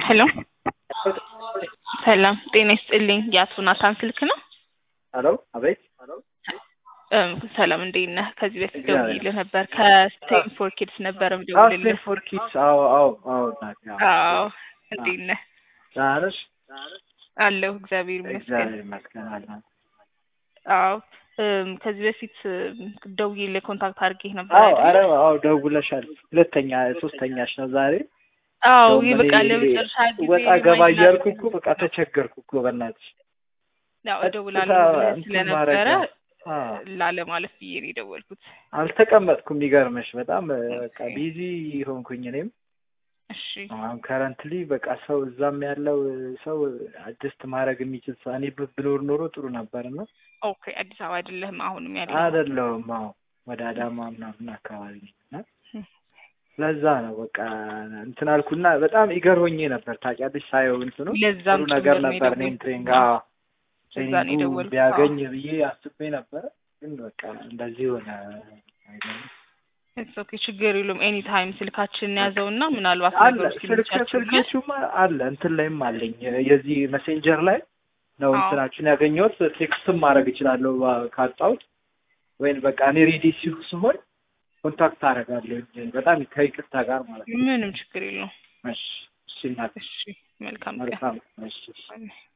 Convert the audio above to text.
ሄሎ ሰላም ጤና ይስጥልኝ። የአቶ ናታን ስልክ ነው? ሄሎ አቤት። እም፣ ሰላም እንዴት ነህ? ከዚህ በፊት እግዚአብሔር ደውዬልህ ነበር ከስቴም ፎር ኪድስ ነበር አዎ የምደውልልህ። ስቴም ፎር ኪድስ። አዎ አዎ አዎ እናቴ፣ አዎ። አዎ እንዴት ነህ? ደህና ነሽ? አለሁ እግዚአብሔር ይመስገን። እግዚአብሔር ይመስገን አለን። አዎ እም፣ ከዚህ በፊት እም፣ ደውዬልህ ኮንታክት አድርጌህ ነበር አዎ ኧረ አይደል? አዎ ደውለሻል። ሁለተኛ ሶስተኛሽ ነው ዛሬ። አዎ እንደውም ይህ በቃ እኔ ለመጨረሻ ጊዜ ወጣ ገባ ሪማይንድ እያልኩ አድርገህ እኮ በቃ ተቸገርኩ እኮ በእናትሽ። ያው ቀጥታ እደውላለሁ ብለህ እንትን ስለነበረ ማድረግ አዎ ላለ ማለት ብዬ ነው የደወልኩት። አልተቀመጥኩም። የሚገርምሽ በጣም በቃ ኦኬ። ቢዚ ሆንኩኝ እኔም እሺ አሁን ከረንትሊ በቃ ሰው እዛም ያለው ሰው አጀስት ማድረግ የሚችል ሰው እኔ ብ- ብኖር ኖሮ ጥሩ ነበር እና ኦኬ። አዲስ አበባ አይደለህም አሁንም ያለው? አይደለሁም። አዎ ወደ አዳማ ምናምን አካባቢ ነኝ እና ለዛ ነው በቃ እንትን አልኩና በጣም ኢገር ሆኜ ነበር ታውቂያለሽ። ሳየው እንትኑ ለዛም ጥሩ ነገር ጭምር ነው ነበር። እኔም የደወልኩት። ትሬኒንግ አዎ፣ ለዛ ነው ትሬኒንጉ የደወልኩት። ቢያገኝ ብዬ አስቤ ነበረ፣ ግን በቃ እንደዚህ ሆነ። አይገርምም? ኢትስ ኦኬ ችግር የለውም። ኤኒ ታይም ስልካችንን ያዘውና ምናልባት አለ ነገሮች ስልክ ሲመቻችሁ ብለህ ስልኬቹማ አለ እንትን ላይም አለኝ የዚህ መሴንጀር ላይ ነው አዎ። እንትናችሁን ያገኘሁት። ቴክስትም ማድረግ እችላለሁ ባ- ካጣሁት ወይም በቃ እኔ ሬዲ ሲሁ- ስሆን ኮንታክት አደርጋለሁ በጣም ከይቅርታ ጋር ማለት ነው። ምንም ችግር የለውም። እሺ እሺ እናቴ፣ እሺ መልካም ቀን። መልካም እሺ እሺ። አሜን።